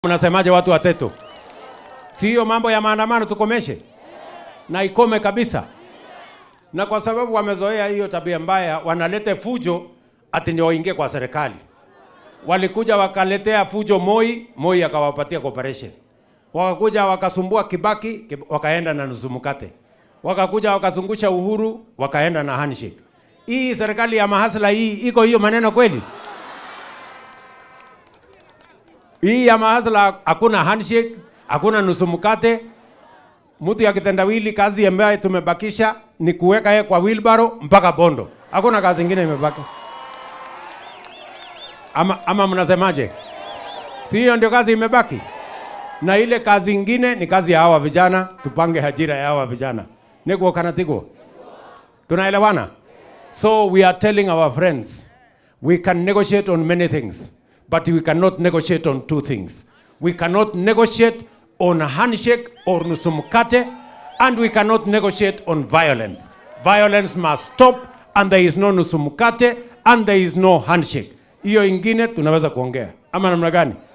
Mnasemaje watu wa Teto? Si hiyo mambo ya maandamano tukomeshe na ikome kabisa, na kwa sababu wamezoea hiyo tabia mbaya, wanalete fujo ati ndio waingie kwa serikali. Walikuja wakaletea fujo Moi, Moi akawapatia cooperation. Wakakuja wakasumbua Kibaki, Kib- wakaenda na nusu mkate. Wakakuja wakazungusha Uhuru, wakaenda na handshake. Hii serikali ya mahasla hii iko hiyo maneno kweli? Hii ya mahasla hakuna handshake, hakuna nusu mkate. Mtu ya kitendawili, kazi ambayo tumebakisha ni kuweka yeye kwa wheelbarrow mpaka Bondo. Hakuna kazi ingine imebaki. Ama, ama mnasemaje? Si hiyo ndio kazi imebaki? Na ile kazi ingine ni kazi ya hawa vijana, tupange ajira ya hawa vijana. Niko kanatiko. Tunaelewana? So we are telling our friends we can negotiate on many things, but we cannot negotiate on two things. We cannot negotiate on a handshake or nusu mkate, and we cannot negotiate on violence. Violence must stop, and there is no nusu mkate, and there is no handshake. Hiyo ingine tunaweza kuongea ama namna gani?